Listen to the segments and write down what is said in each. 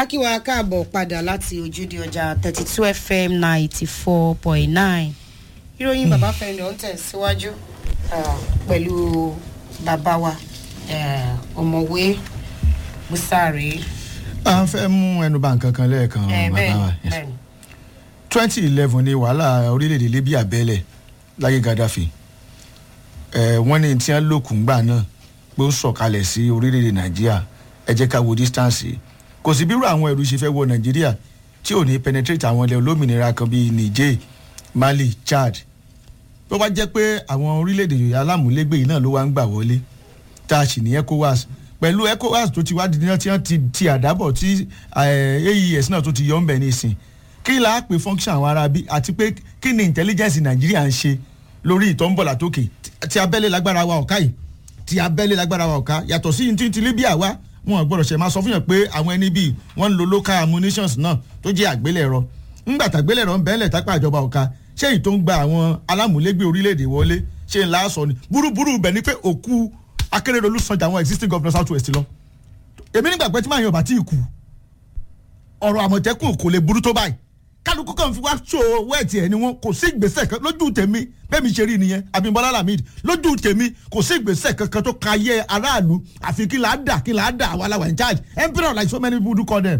akíwa káàbọ̀ padà láti ojúde ọjà thirty two fm ninety four point nine ìròyìn bàbá fẹ́ndọ̀ ń tẹ̀síwájú ah, pẹ̀lú bàbá wa eh, ọ̀mọ̀wé busari. a fẹ́ mú ẹnu bà nǹkan kan lẹ́ẹ̀kan Eh, bàbá bẹ́ẹ̀ni wa bẹ́ẹ̀ni twenty eleven ni wàhálà orílẹ̀-èdè libya bẹ́lẹ̀ láyé gaddafi ẹ̀ wọ́n ní tí wọ́n lòkùn gbà náà pé ó sọ̀kalẹ̀ sí orílẹ̀-èdè nàìjíríà ẹ jẹ́ ká wo distance kò sí bírò àwọn ẹ̀rú ṣe fẹ́ wọ nàìjíríà tí ò ní penetrate àwọn ilẹ̀ olómìnira kan bíi niger mali chad tó bá jẹ́ pé àwọn orílẹ̀-èdè yòóyá alámúlégbè yìí náà ló wá ń gbà wọlé tá a sì ní ecowas pẹ̀lú ecowas tó ti wá di náà tí wọ́n ti ti àdábọ̀ tí eh, aes náà tó ti yọ ń bẹ̀ nísìn kí la pè function àwọn ará bí àti pé kí ni intelligence nàìjíríà ń ṣe lórí ìtọ́nbọ̀là tókè tí abẹ́lé lágbára wa ọ̀ká yìí tí abẹ́lé lágbára wa ọ̀ká yàtọ̀ sí ti ti libya wa wọn gbọ́dọ̀ ṣe máa sọ fún yàn pé àwọn ẹni bíi wọ́n ń lo local ammunitions náà tó jẹ́ àgbélẹ̀rọ ńgbà tàgbélẹ̀rọ ń bẹ́ẹ̀lẹ̀ tápá ìjọba ọ̀ka ṣé èyí tó ń gba àwọn alámúlégbé orílẹ̀-èdè wọlé ṣé ńlá sọ ni burúburú bẹ̀ ni pé òkú akérèdọ́lù sanja àwọn existing governor south west lọ èmi nígbà pé tí màá yan ọba tí ì kú ọ̀rọ̀ àmọ̀tẹ́kùn kò lè burú tó báyìí kálukú kan fi wá so wẹ́ẹ̀tì ẹ̀ ni wọn kò sí ìgbésẹ̀ kan lójú tèmi bẹ́ẹ̀ mi ṣe rí nìyẹn abimbola lamid lójú tèmi kò sí ìgbésẹ̀ kankan tó ka ayé aráàlú àfi kí là á dà kí là á dà àwa la wà in charge emperor like so many people do call them.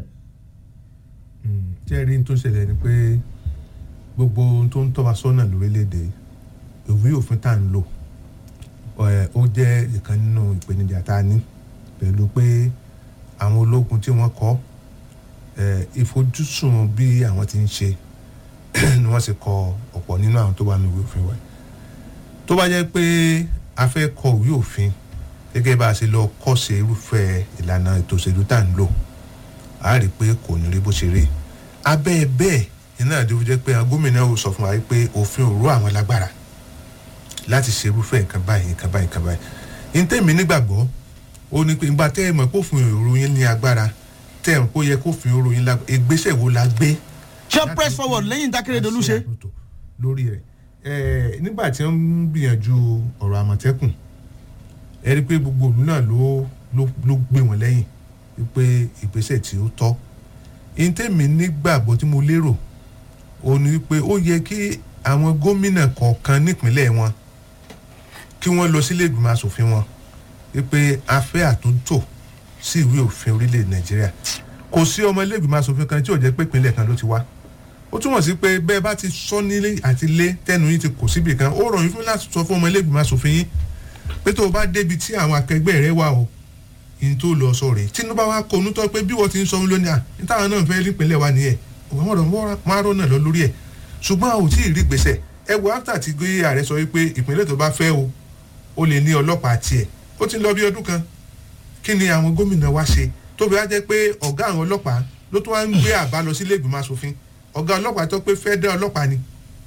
tí ẹ rí n tó ṣẹlẹ̀ ni pé gbogbo ohun tó ń tọ́ wa sọ́nà lórílẹ̀‐èdè ìwé òfin tá à ń lò ẹ̀, ó jẹ́ ìkan nínú ìpèníjà tá a ní pẹ̀lú pé àwọn ológun tí wọ́n kọ́ ẹ̀, ìfojúsùn bí àwọn ti ń ṣe ni wọ́n sì kọ ọ̀pọ̀ nínú àwọn tó wà ní ìwé òfin wa tó bá jẹ́ pé a fẹ́ kọ ìwé òfin gẹ́gẹ́ bá a ṣe lọ kọ́ṣe irúfẹ́ ìlànà ètò òṣèlú tá à ń lò a rí i pé kò ní rí bó ṣe rí abẹ́ bẹ́ẹ̀ iná àdéhùn jẹ́ pé àwọn gómìnà ò sọ fún wa pé òfin òru àwọn lágbára láti ṣe irúfẹ́ nǹkan báyìí nǹkan báyìí nǹkan báyìí ní tèmi nígbàgbọ́ ó ní pé ìgbà tẹ́ ẹ mọ̀ pé òfin òru yín ní agbára tẹ́ ẹ mọ̀ pé ó yẹ kó òfin òru yín lágbára ìgbésẹ̀ wo la gbé ṣé press forward lẹ́yìn dákẹ́rẹ́dọ́lù ṣe. àtúntò lórí rẹ̀ ẹ̀ nígbà tí wọ́n ń gbìyànjú ọ̀rọ̀ àmọ̀tẹ́kùn ẹ rí i pé gbogbo òlú náà ló ló ló gbé wọn lẹ́yìn wípé ìgbésẹ̀ tí ó tọ́ ìtẹ̀mí nígbàgbọ́ tí mo lérò ó ní wípé ó yẹ kí àwọn gómìnà kọ̀ọ̀kan nípínlẹ̀ wọn kí wọ́n lọ sílé ìgbìmọ̀ asòfin wọn wípé a fẹ́ àtúntò sí ìwé òfin orílẹ̀ nàìjíríà kò sí ọmọ ilé ìgbìmọ̀ asòfin kan tí ò jẹ́ pé ìpínlẹ̀ kan ló ti wá ó túmọ̀ sí pé bẹ́ẹ̀ bá ti sọ nílé àti lé tẹnu yín ti kò síbì kan ó rọrùn fún láti sọ fún ọmọ ilé ìgbìmọ̀ asòfin yín pé tó o bá débi tí àwọn akẹgbẹ́ rẹ wà o ìyẹn tó lọ sọ rèé tinubu wa kọ onútọ́ pé bí wọ́n ti ń sọ lónìí à ní táwọn náà fẹ́ nípínlẹ̀ wa nìyẹn òun ọ̀rọ̀ márùn náà lọ lórí ẹ̀ ṣùgbọ́n a ò tí ì rí gbèsè ẹ wo after ti gbé ààrẹ sọ wípé ìpínlẹ̀ tó bá fẹ́ o ó lè ní ọlọ́pàá tiẹ̀ ó ti ń lọ bí ọdún kan kí ni àwọn gómìnà wa ṣe tó fi wá jẹ́ pé ọ̀gá àwọn ọlọ́pàá ló tún wá ń gbé àbá lọ sílé ìgbìmọ̀ asòfin ọ̀gá ọlọ́pàá tó pé fẹ́ dá ọlọ́pàá ni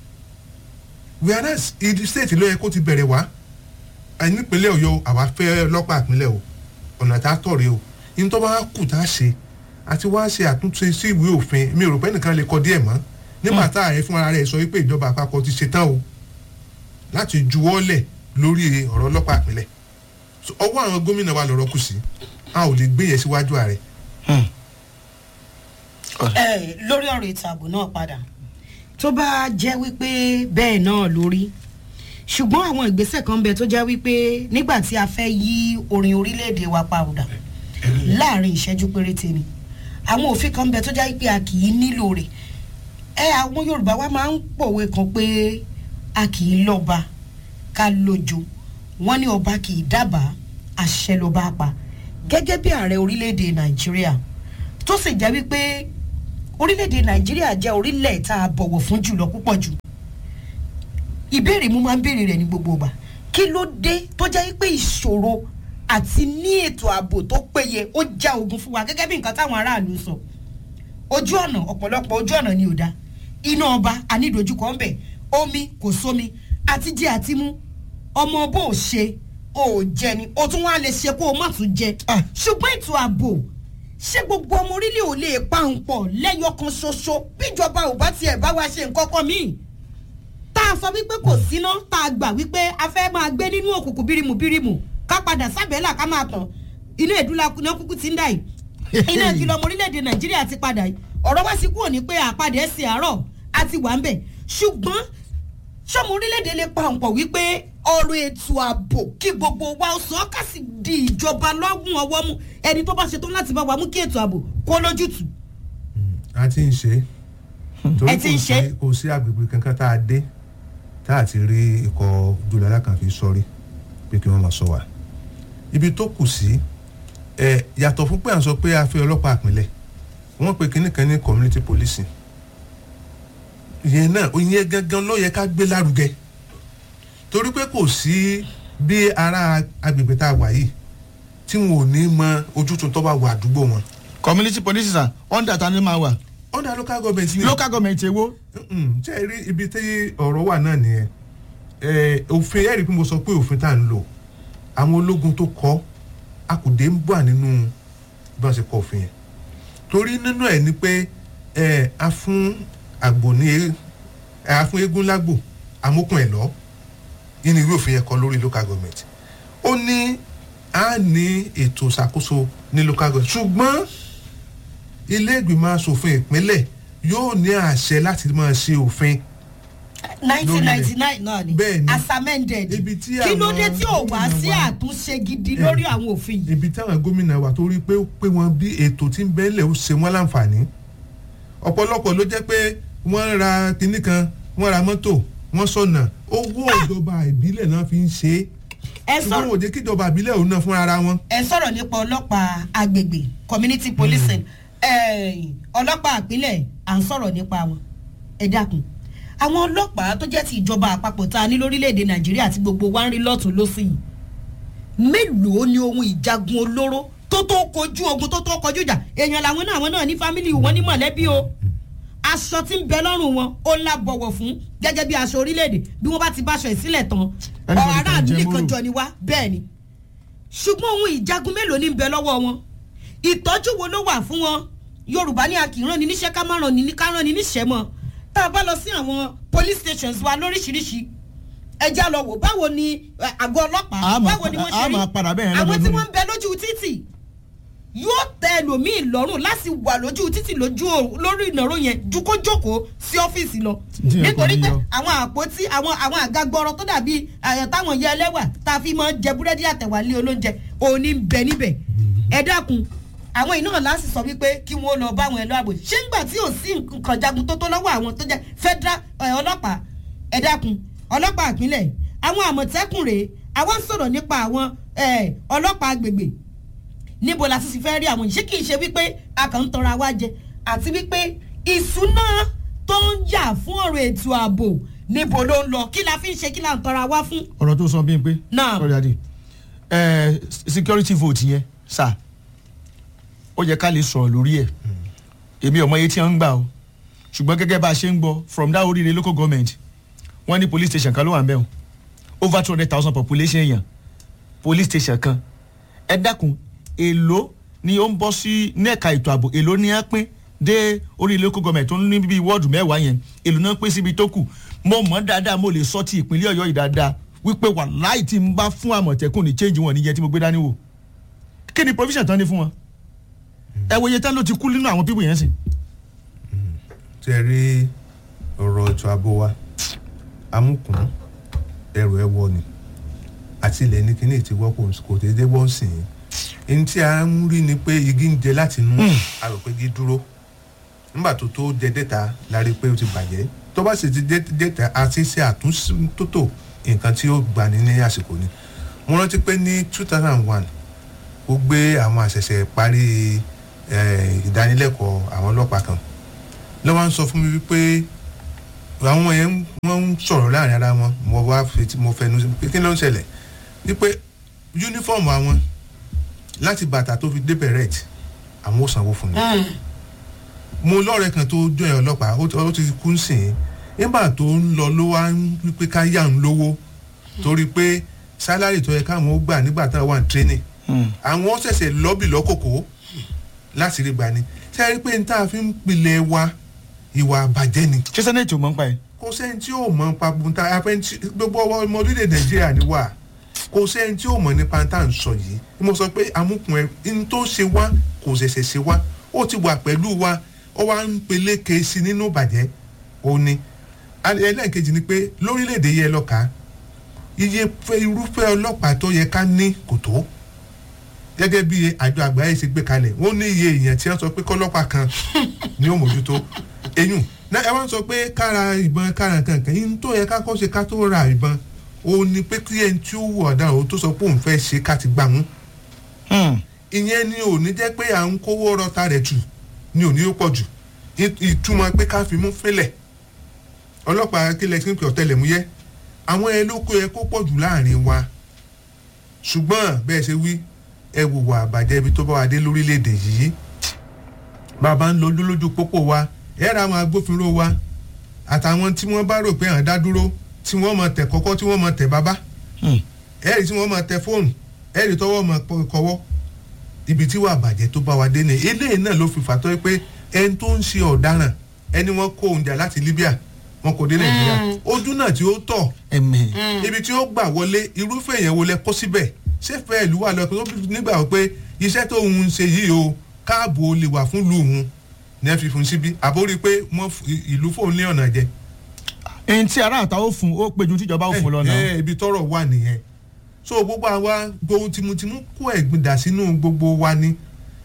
whereas ìdí state ló yẹ kó ti bẹ̀rẹ̀ wá nípínlẹ̀ ọ̀yọ́ àwa fẹ́ ọlọ́pàá ìpínlẹ̀ o ọ̀nà tá a tọ̀ rèé o yín tó bá kù tá a ṣe àti wá ṣe àtúnṣe sí ìwé òfin mi ò rò pé nìkan lè kọ díẹ̀ mọ́ nígbà tá ààrẹ fúnra rẹ̀ sọ wípé ìjọba àpapọ̀ ti ṣetán o láti juwọ́lẹ̀ lórí ọ̀rọ̀ ọlọ́pàá ìpínlẹ̀ So, ọwọ́ àwọn gómìnà wa lọ́rọ́ kù sí a ò lè gbé yẹn síwájú ààrẹ ẹ lórí ọ̀rọ̀ ètò ààbò náà padà tó bá jẹ́ wípé bẹ́ẹ̀ náà lórí ṣùgbọ́n àwọn ìgbésẹ̀ kan bẹ tó jẹ́ wípé nígbà tí a fẹ́ yí orin orílẹ̀-èdè wa padà láàrin ìṣẹ́jú péréte ni àwọn òfin kan bẹ tó jẹ́ wípé a kì í nílò rẹ̀ ẹ àwọn yorùbá wa máa ń pòwe kan pé a kì í lọ́ba ká lójo wọ́n ní ọba kì í dábàá àṣẹ ló bá pa gẹ́gẹ́ bí ààrẹ orílẹ̀-èdè nàìjíríà tó sì jẹ́ wípé orílẹ̀-èdè nàìjíríà jẹ́ orílẹ̀ tá a bọ̀wọ̀ fún jùlọ púpọ̀ jù ìbéèrè mo máa ń béèrè rẹ̀ ní gbogbo ìgbà kí ló dé tó jẹ́ pé ìṣòro àti ní ètò ààbò tó péye ó já ogun fún wa gẹ́gẹ́ bí nǹkan táwọn aráàlú sọ ojú ọ̀nà ọ̀pọ̀lọpọ̀ ojú ọ̀nà ni ò da iná ọba ànídojúkọ ń bẹ̀ omi kò sómi àti jẹ àti mú ọmọ bó o ṣe o ò jẹ ni o tún wá lè ṣe kó o má tún jẹ Ah. ṣùgbọ́n ètò ààbò ṣé gbogbo ọmọ orílẹ̀ ò lè pa ń pọ̀ lẹ́yọ kan ṣoṣo bíjọba ò bá tiẹ̀ bá wa ṣe nǹkan kan míì tá a sọ wípé kò síná tá a gbà wípé a fẹ́ máa gbé nínú òkùnkùn bírimù bírimù ká padà sábẹ́là ká máa tàn inú ìdúlá náà kúkú ti ń dà yìí iná kìlọ̀ ọmọ orílẹ̀-èdè nàìjíríà ti padà yìí ọ̀rọ̀ wá sí kúrò ní pé àpadà ẹ̀sìn àárọ̀ àti wà ń bẹ̀ ṣùgbọ́n sọmọ orílẹ̀-èdè lè pa ọ̀pọ̀ wípé ọ̀rọ̀ ètò ààbò kí gbogbo wa ó sọ ká sì di ìjọba lọ́gùn ọwọ́ mú ẹni tó bá ṣetán láti bá wa mú kí ètò ààbò kó lójútùú. a ti ń ṣe torí Ẹ ti ń kò ṣe? sí- kò sí agbègbè kankan tá a dé tá a ti rí ikọ̀ ojúlọ́lá kan fi sọrí pé kí wọ́n máa sọ wá ibi tó kù sí ẹ yàtọ̀ fún pé à ń sọ pé a fẹ́ ọlọ́pàá àpilẹ̀ wọ́n pe kinní kan ní community policing ìyẹn náà ìyẹn gangan ló yẹ ká gbé lárugẹ torí pé kò sí bí ará agbègbè tá a wà yìí tí wọn ò ní mọ ojútùú tó bá wà àdúgbò wọn community police sir under ta ni máa wà under local government ni local government èwo Mm, ṣe é rí ibi tí ọ̀rọ̀ wà náà nìyẹn Eh, òfin ẹ̀rí pé mo sọ pé òfin tá à ń lò àwọn ológun tó kọ́ akùdé ń bà nínú bí wọ́n ṣe kọ́ òfin yẹn torí nínú ẹ̀ ni pé eh, a fún àgbò ní eh, a fún eégún lágbo amókun ẹ̀ lọ nínú ìwé òfin yẹn kọ lórí local government ó ní a ní ètò ìṣàkóso ní local government ṣùgbọ́n ilé ìgbìmọ̀ asòfin ìpínlẹ̀ yóò ní àṣẹ láti máa ṣe òfin nineteen ninety nine náà ni Bẹ́ẹ̀ ni. as amended Ibi tí kí ló àwọn dé tí ò wá gómìnà sí wa- àtúnṣe gidi lórí àwọn òfin yìí. ibi táwọn gómìnà wà torí pé ó pé wọn bí ètò tí ń bẹ́lẹ̀ ó ṣe wọ́n láǹfààní ọ̀pọ̀lọpọ̀ ló jẹ́ pé wọ́n ra kinní kan wọ́n ra mọ́tò wọ́n sọ̀nà owó ìjọba ìbílẹ̀ náà fi ń ṣe é ẹ ṣùgbọ́n sọ̀rọ̀ òde kíjọba ìbílẹ̀ òun náà fúnra ara wọn. ẹ sọ̀rọ̀ nípa ọlọ́pàá agbègbè community policing eh, ọlọ́pàá àpilẹ̀ à ń sọ̀rọ̀ nípa wọn ẹ dákun àwọn ọlọ́pàá tó jẹ́ ti ìjọba àpapọ̀ tá a ní lórílẹ̀‐èdè nàìjíríà tí gbogbo wa ń rí lọ́tún lọ́sì yìí mélòó ni ohun ìjagun olóró tó tó kojú ogun tó tó kojú ìjà èèyàn làwọn náà àwọn náà ní fámìlì wọn ní mọ̀lẹ́bí o aṣọ tí ń bẹ lọ́rùn wọn ó la bọ̀wọ̀ fún gẹ́gẹ́ bí aṣọ orílẹ̀-èdè bí wọ́n bá ti báṣọ ìsílẹ̀ tán Anybody ọ̀ can aráàlú jẹ nìkan mọ́rò. jọ ni wá bẹ́ẹ̀ ni ṣùgbọ́n ohun ìjagun mélòó ní ń bẹ lọ́wọ́ wọn ìtọ́jú wo ló wà fún wọn yorùbá ní akìrán ni níṣẹ́ ká má ràn ní ní ká ràn ní níṣẹ́ mọ́ tá a bá lọ sí àwọn police stations wa lóríṣiríṣi ẹja lọ wò báwo ni eh, àgọ́ ọlọ́pàá A máa báwo ni wọ́n padà- a ṣe rí máa padà bẹ́ẹ̀ yẹn àwọn tí lọ́dọọdún. wọ́n ń bẹ lójú títì yóò tẹ ẹlòmíì lọ́rùn láti wà lójú títì lójú o- lórí ìnáró yẹn ju kó jókòó sí ọ́fíìsì lọ Tí yẹn kò nítorí ní pé yọ. àwọn àpótí àwọn àwọn àga gbọrọ tó dàbí àyàn táwọn yẹ ẹlẹ́wà tá a fi máa ń jẹ búrẹ́dì àtẹ̀wálé olóúnjẹ òní ń bẹ níbẹ̀ ẹ dákun àwọn iná láti sọ wípé kí wọ́n lọ bá àwọn ẹ̀lọ́ àbò ṣé ńgbà tí ò sí nǹkan jagun tó tó lọ́wọ́ àwọn tó jẹ́ federal ẹ̀, ọlọ́pàá ẹ dákun ọlọ́pàá ìpínlẹ̀ àwọn àmọ̀tẹ́kùn rèé àwọn ń sọ̀rọ̀ nípa àwọn ẹ̀, ọlọ́pàá agbègbè níbo la tún ti fẹ́ rí àwọn yìí ṣé kì í ṣe wípé a kàn ń tọrọ àwa jẹ àti wípé ìṣúná tó ń jà fún ọ̀rọ̀ ètò ààbò níbo ló ń lọ kí la fi ń ṣe kí la ń tọrọ àwa fún. ọ̀rọ̀ tó sọ bí n pé Náà. sorry adi ẹ security vote yẹn sà ó yẹ ká lè sọ̀rọ̀ lórí ẹ̀ èmi ọmọ yẹn tí wọ́n ń gbà o ṣùgbọ́n gẹ́gẹ́ bá a ṣe ń gbọ́ from that oríire local government wọ́n ní police station kan ló wà ń bẹ̀ o over two hundred thousand population èèyàn police station kan ẹ dákun èló ni ó ń bọ́ sí ní ẹ̀ka ètò ààbò èló ni á pín dé orí local government tó ń ní bíi wọ́ọ̀dù mẹ́wàá yẹn èló náà pín síbi tó kù mo mọ̀ dáadáa mo lè sọ ti ìpínlẹ̀ ọ̀yọ́ yìí dáadáa wípé wàláì tí n bá fún àmọ̀tẹ́kùn ní change wọn níyẹn tí mo gbé dání wò kí ni provision tán ní fún wọn ẹ wo iye tán ló ti kú nínú àwọn pípò yẹn sìn. tí ẹ rí ọ̀rọ̀ ètò ààbò wa amúkùn ẹrù ẹ wọ ni àti ilẹ̀ ní kíní ti wọ́ kò- kò déédé wọ́n sìn ín ẹni tí a ń rí ni pé igi ń jẹ láti inú a rò pé igi dúró nígbà tó tó jẹ dẹ́ta la rí i pé ó ti bàjẹ́ tó bá sì ti jẹ dẹ́ta àti ṣe àtúntótó nǹkan tí ó gbani ní àsìkò ni mo rántí pé ní two thousand and one ó gbé àwọn àṣẹ̀ṣẹ̀ parí eh, ìdánilẹ́kọ̀ọ́ àwọn ọlọ́pàá kan lọ́wọ́ ń sọ fún mi wípé àwọn yẹn ń- wọ́n ń sọ̀rọ̀ láàrin ara wọn mo wá fetí mo fẹnu sí pé kí ló ń ṣẹlẹ̀ wípé yúnífọ̀mù àwọn láti bàtà tó fi dé bẹ̀rẹ̀t àwọn ò sanwó fún mi mo lọ́ọ̀rẹ́ kan tó jọ ẹ̀ ọlọ́pàá ó ti- ó ti kú sìn ín nígbà tó ń lọ ló wá ń wípé ká yà ń lówó torí pé sálárì tó yẹ káwọn ó gbà nígbà táwọn wà ní tírénì àwọn ṣẹ̀ṣẹ̀ lọ́bì lọ́kòkò láti rí gbani ṣe é rí pé n tá a fi ń pilẹ̀ wa ìwà àbàjẹ́ ni ṣé sẹ́nẹ̀tì ò mọ̀ ń pa ẹ̀. kò sẹ́ni tí yóò mọ̀ nípa bunta afẹ́ntì gbogbo ọwọ́ ọmọ orílẹ̀ nàìjíríà ni wà kò sẹ́ni tí yóò mọ̀ nípa tá à ń sọ yìí ni mo sọ pé amúkùn ẹ n tó ṣe wá kò kò ṣẹ̀ṣẹ̀ ṣe wá ó ti wà pẹ̀lú wa ó wá ń peléke sí nínú ìbàjẹ́ ó ní ẹlẹ́ẹ̀kejì ni pé lórílẹ̀‐èdè yẹ lọ́ka iye irúfẹ́ ọlọ́pàá tó yẹ ká ní kò tó gẹ́gẹ́ bí àjọ àgbáyé ṣe gbé kalẹ̀ wọ́n ní iye èèyàn tí wọ́n sọ pé kọ́lọ́pàá kan ni ó mójútó eyín náà ẹ wá sọ pé kára ìbọn kára kankan yín tó yẹ ká kọ́ ṣe ká tó ra ìbọn ó ní pé kí ẹni tí ó wù ọ̀daràn ó tó sọ pé òun fẹ́ ṣe ká ti gbà mú ìyẹn ni ò ní jẹ́ pé à ń kówó rọta rẹ̀ jù ni ò ní ó pọ̀ jù ìtumọ̀ pé ká fi mú fẹ́lẹ̀ ọlọ́pàá kílẹ̀ tí ń pè ọ̀tẹlẹ̀múyẹ́ àwọn ẹ ló kó yẹ kó pọ̀ jù láàrin wa ṣùgbọ́n bẹ́ẹ̀ ṣe wí ẹ wò wà àbàjẹ́ ibi tó bá wa dé lórílẹ̀‐èdè yìí bàbá ń lo lójú pópó wa ẹ ra àwọn agbófinró wa àtàwọn tí wọ́n bá rò pé à ń dá dúró tí wọ́n mọ̀ tẹ̀ kọ́kọ́ tí wọ́n mọ̀ tẹ̀ bàbá ẹ̀rì tí wọ́n mọ̀ tẹ̀ fóònù ẹ̀rì tọwọ́ mọ̀ kọ́wọ́ ibi tí wà àbàjẹ́ tó bá wa dé ni eléyìí náà ló fi fàtọ́ pé ẹni tó ń ṣe ọ̀daràn ẹni wọ́n kó oúnjẹ láti Libya wọn kò dé Nàìjíríà ojú náà tí ó tọ̀ ibi tí ó gbà wọlé irúfẹ́ èèyàn wo lẹ kó síbẹ̀ ṣé fẹ́ ìlú wà lọ́kọ́ nígbà pé iṣẹ́ tó ń ṣe yìí o káàbò lè wà fún ìlú òun ní ẹ fi fún síbí àbórí pé wọ́n ìlú fóun ní ọ̀nà jẹ. ẹni tí ará àtà ó fún ó péjú tíjọba ó fún lọ́nà. ẹ ibi tọrọ wà nìyẹn so gbogbo àwa gbohun tìmùtìmù kó ẹ̀gbin dà sínú gbogbo wa ni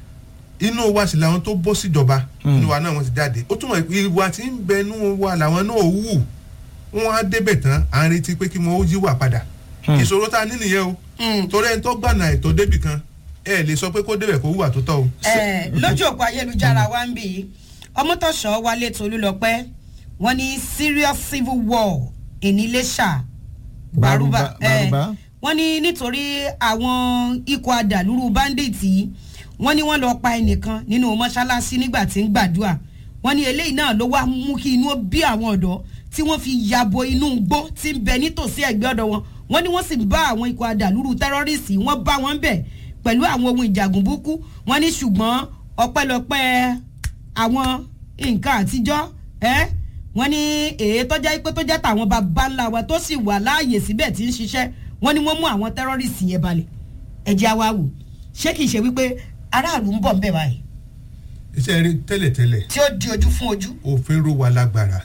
inú wa sì làwọn tó bọ́ síjọba inú wa náà wọ́n ti jáde ó túmọ̀ ìwà tí ń bẹ inú wa làwọn náà wù wọ́n á débẹ̀ tán à ń retí pé kí wọ́n ó yíwà padà ìṣòro tá a ní nìyẹn o torí ẹni tó gbànà ètò débì kan ẹ lè sọ pé kó débẹ̀ kó hùwà tó tọ́ o. ẹ lójú òpó ayélujára wa ń bì í ọmọtọ̀ṣọ́ wálé tolúlọpẹ́ wọ́n ní serious civil war ìníléṣà gbàrúbà wọ́n ní nítorí àwọn ikọ̀ adàlúrú bandits yìí wọ́n ní wọ́n lọ pa ẹnìkan nínú mọ́ṣáláṣí nígbà tí ń gbàdúrà wọ́n ní eléyìí náà ló wá mú kí inú bí àwọn ọ̀dọ́ tí wọ́n fi yabo inú igbó tí ń bẹ nítòsí ẹ̀gbẹ́ ọ̀dọ̀ wọn wọ́n ní wọ́n sì bá àwọn ikọ̀ adàlúrú tẹ́rọ́rìsì wọ́n bá wọn bẹ̀ pẹ̀lú àwọn ohun ìjàgùn búkú wọ́n ní ṣùgbọ́n ọpẹ́lọpẹ́ àwọn nǹkan àtijọ́ ẹ́ wọ́n ní èyí tó jẹ́ pé tó jẹ́ tàwọn bàbá ńlá wa tó sì wà láàyè síbẹ̀ tí ń ṣiṣẹ́ wọ́n ní wọ́n mú àwọn tẹ́rọ́rìsì yẹn balẹ̀ ẹ̀jẹ̀ àwa wò ṣé kìí ṣe wípé aráàlú ń bọ̀ ń bẹ̀ báyìí. iṣẹ́ rí tẹ́lẹ̀tẹ́lẹ̀. tí ó di ojú fún ojú. òfin ró wa lágbára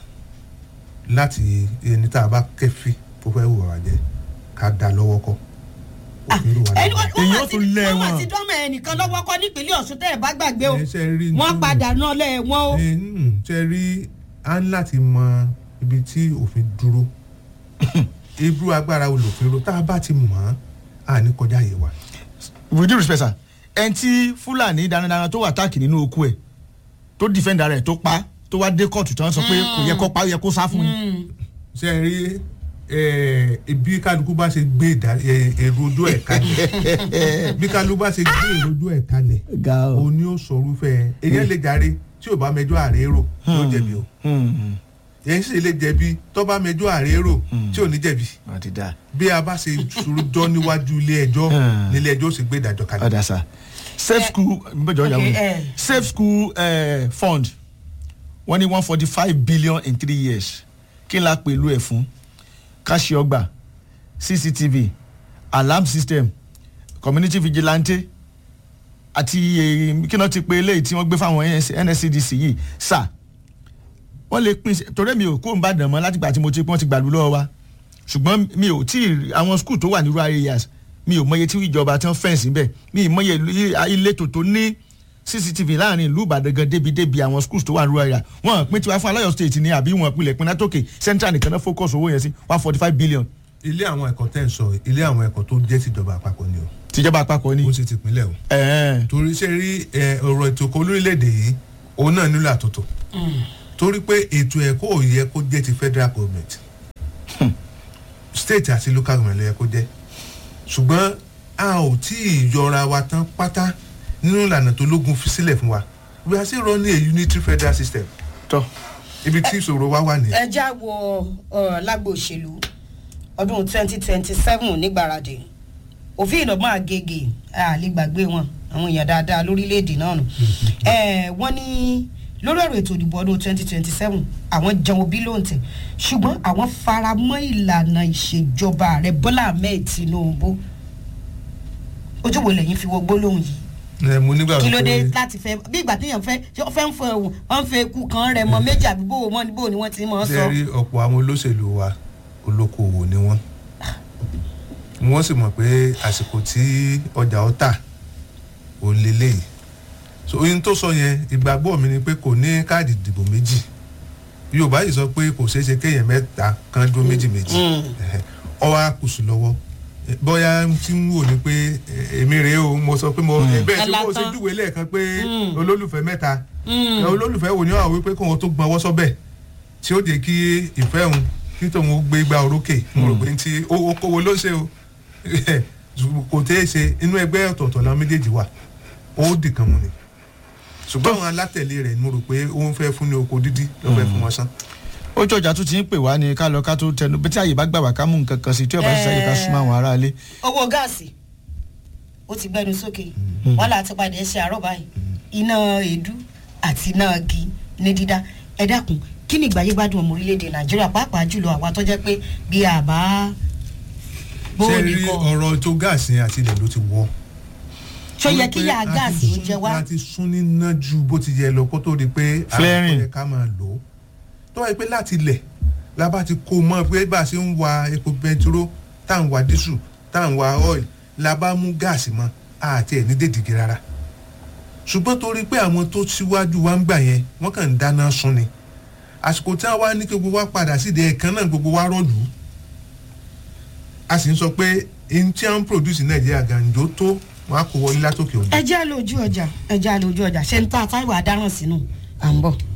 láti ẹni tá a bá kẹ́fì tó fẹ́ wò wá jẹ́ ká dá lọ́wọ́ kọ́ èyí ó tún lé wọn. wọ́n ti dánmọ̀ ẹnìkan lọ́wọ́ kọ́ nípínlẹ̀ Ọ̀ṣun tẹ́ ẹ̀ bá gbàgbé o wọ́n padà náà lẹ̀ wọ́n o. ṣe rí a ń láti mọ ibi tí òfin dúró irú agbára olùfin ro tá a bá ti mọ̀ ọ́n à ní kọjá yìí wa. with due respect sir ẹni tí fúlàní darandaran tó wà táàkì nínú oko ẹ̀ tó dìfẹ́ǹdà rẹ̀ tó pa tó wá dé kóòtù tí wọ́n sọ pé kò yẹ kó pa ó yẹ kó sá fún yín. ṣe rí bí kálukú bá ṣe gbé èrò ojú ẹ̀ kalẹ̀ bí kálukú bá ṣe gbé èrò ojú ẹ̀ kalẹ̀ òun ni ó sọ orúfẹ́ èyàn lè jàre tí ò bá mẹjọ àrérò yóò jẹ̀bi o èyàn sì lè jẹ̀bi tó bá mẹjọ àrérò tí ò ní jẹ̀bi bí a bá ṣe jọ níwájú ilé ẹjọ́ nílé ẹjọ́ ó sì gbé ìdájọ́ kalẹ̀. ọ̀dà sá safe school mbẹ́jọ ìyàwó safe school uh, fund wọ́n ní one forty five billion in three years kí n la pẹ̀lú ẹ̀ fún káṣí ọgbà cctv alarm system community vigilante àti kí náà ti pe eléyìí tí wọ́n gbé fáwọn nscdc yìí sà wọ́n lè pín torí mi ò kó n bá dàn mọ́ látìgbà tí mo ti pọ́n ti gbàlú lọ́wọ́ wa ṣùgbọ́n mi ò tí ì àwọn skul tó wà ní rural areas mi ò mọye tí ìjọba tí wọ́n fẹ́ǹsì bẹ́ẹ̀ mi ì mọye ìletò tó ní cctv láàrin ìlú ìbàdàn gan débi débi àwọn schools tó wà ní rural area wọn pín tiwa fún aláyọ state ni àbí wọn pilẹ̀ pín látòkè central nìkan náà focus owó yẹn sí one forty five billion. ilé àwọn ẹ̀kọ́ tẹ̀ ń sọ ilé àwọn ẹ̀kọ́ tó jẹ́ tìjọba àpapọ̀ ni o. tìjọba àpapọ̀ ni. ó sì ti pinlẹ̀ o. torí ṣe rí ọ̀rọ̀ ètò ẹ̀kọ́ lórílẹ̀‐èdè yìí òun náà nílò àtúntò torí pé ètò ẹ̀kọ́ ò yẹ kó jẹ́ ti federal government state àti local government ló yẹ kó jẹ́ ṣùgbọ́n a ò tí ì yọra wa tán pátá nínú ìlànà tó lógun fi sílẹ̀ fún wa we are still running a unitary federal system. tọ́ ibi tí ìṣòro wa wà ní. ẹ já wo ọ̀rọ̀ lágbo òṣèlú ọdún twenty twenty seven nígbàradì òfin ìdọ̀gbọ́n àgègè àlè gbàgbé wọn àwọn èèyàn dáadáa lórílẹ̀‐èdè náà nù wọ́n ní lórí ọ̀rọ̀ ètò ìdìbò ọdún twenty twenty seven àwọn jẹun bí lóǹtẹ̀ ṣùgbọ́n àwọn fara mọ́ ìlànà ìṣèjọba ààrẹ bọ́lá ahmed tinubu ojú wo lẹ́yìn fi wọ gbólóhùn yìí. ẹ mo nígbà kí ló dé pé láti fẹ́ bí ìgbà téèyàn fẹ́ ṣé wọ́n fẹ́ ń fọ ẹ̀wọ̀n wọ́n ń fẹ́ ikú kan rẹ̀ mọ́ méjì àbí bò wọ́n bò ni wọ́n ti mọ̀ ọ́ sọ. ṣe rí ọ̀pọ̀ àwọn olóṣèlú wa olókoòwò ni wọ́n wọ́n sì mọ̀ pé àsìkò tí ọjà ó tà ò lélẹ́yìí so ohun tó sọ yẹn ìgbàgbọ́ mi ni pé kò ní káàdì ìdìbò méjì yorùbá yìí sọ pé kò ṣeé ṣe kéèyàn mẹ́ta kan dúró méjì méjì Ẹ̀hẹ̀. ọwọ́ àkùsù lọ́wọ́ Eh, bóyá tí ń wò ni pé eh, èmi rèé o mo sọ pé mo eh, bẹ́ẹ̀ tí mo ṣe Ẹlátán. júwèé lẹ́ẹ̀kan pé Mm. olólùfẹ́ mẹ́ta Mm. ẹ olólùfẹ́ wo ni wọ́n wí pé kóun tó gbọ́n ọwọ́ sọ́bẹ̀ tí ó jẹ́ kí ìfẹ́ òun kí tóun ó gbé gbá orókè mo rò pé ti okòwò ló ṣe o kò tẹ́ ẹ ṣe inú ẹgbẹ́ ọ̀tọ̀ọ̀tọ̀ làwọn méjèèjì wà ó dì kan mu ni ṣùgbọ́n àwọn alátẹ̀lé rẹ̀ ni mo rò pé ó ń fẹ́ fún ní oko dídí ló fẹ́ fún wọn sán. ojú ọjà tún ti ń pè wá ní ká lọ ká tó tẹnu bí tí àyè bá gbà wá ká mú nǹkan kan sí tí ọba ṣiṣẹ́ yìí ká súnmọ́ àwọn aráalé. owó gáàsì ó ti gbẹnu sókè wàhálà ti padà ṣe àárọ̀ báyìí iná èédú àti iná igi ní dídá ẹ dákun kí ni ìgbáyé gbádùn ọmọ orílẹ̀-èdè nàìjíríà pàápàá jùlọ àwa tó jẹ́ pé bí àbá ṣé bóòlì rí kọ ọ̀rọ̀ tó gáàsì yẹn àti ilẹ̀ ló ti wọ́. ṣó yẹ kí yà Wọ́n pé a gáàsì ti ó jẹ sún- wá a ti sún níná ju bó ti yẹ lọ kó tó di pé Flaring. àwọn ká máa lò ó tó wáyé pé láti ilẹ̀ la bá ti kó mọ́ pé bá a ṣe ń wa epo bẹntiró tá à ń wa dísù tá à ń wa oil la bá mú gáàsì mọ́ àti ẹ̀ ní dèdìgì rárá ṣùgbọ́n torí pé àwọn tó síwájú wa ń gbà yẹn wọ́n kàn ń dáná sun ni àsìkò tí wọ́n wá ní kí gbogbo wa padà síde ẹ̀kan náà gbogbo wa rọ̀lú a sì ń sọ pé ẹni tí wọ́n ń produce ní nàìjíríà gàǹjó tó wọ́n á kó wọlé látòkè òjò. ẹ jẹ́ lójú ọjà ẹ jẹ́ lójú ọjà ṣe ń ta táìwò àdáràn sínú à ń bọ̀.